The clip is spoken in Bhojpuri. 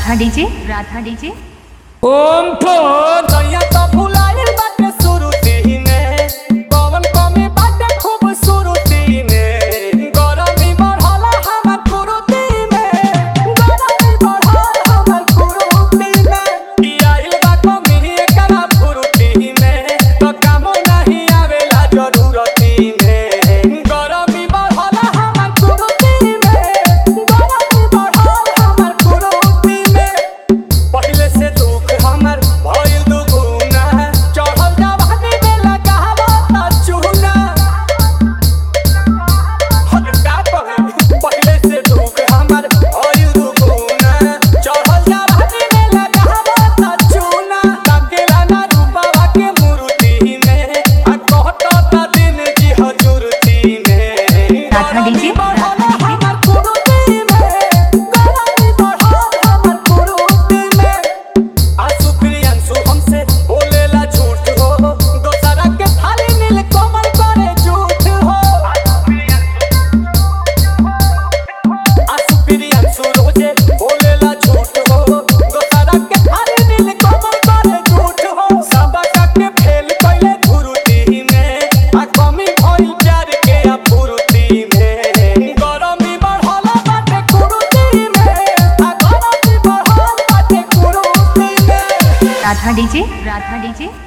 राधा डीजे राधा डीजे ओम फोन दैया तो भुलाइल बाटे सुरुती में पवन कमी बाटे खूब सुरुती में गरमी बढ़ला हमर कुरुती में गरमी बढ़ल हमर कुरुती में ई आइल बा कमी एकरा फुरुती में तो कामो नहीं आवेला जरूरती में गरमी बढ़ल हमर कुरुती में गरमी बढ़ल हमर कुरुती में पहिले से दुख हमर भइल दुगुना चढ़ल जवानी में लगावता चूना हट का कहे पहिले से दुख हमर भइल दुगुना चढ़ल जवानी में लगावता चूना ताकेला ना रूपावा के मूर्ति में आ कहता दिन जी हजूरती में राधा डीजे, राधा डीजे। हमर कुरुती में गरमी बढ़ल हमर कुरुती में आंसू फिर आंसू हमसे बोलेला झूठ हो दोसरा के थाली नील कोमल करे झूठ हो आंसू फिर आंसू रोजे बोलेला झूठ हो दोसरा के थाली नील कोमल करे झूठ हो सब के फेल कइले धुरुती में आ कमी भइल प्यार के अपुरुती में गरमी बढ़ल बाटे कुरुती में आ गरमी बढ़ल बाटे कुरुती में राधा डीजे राधा डीजे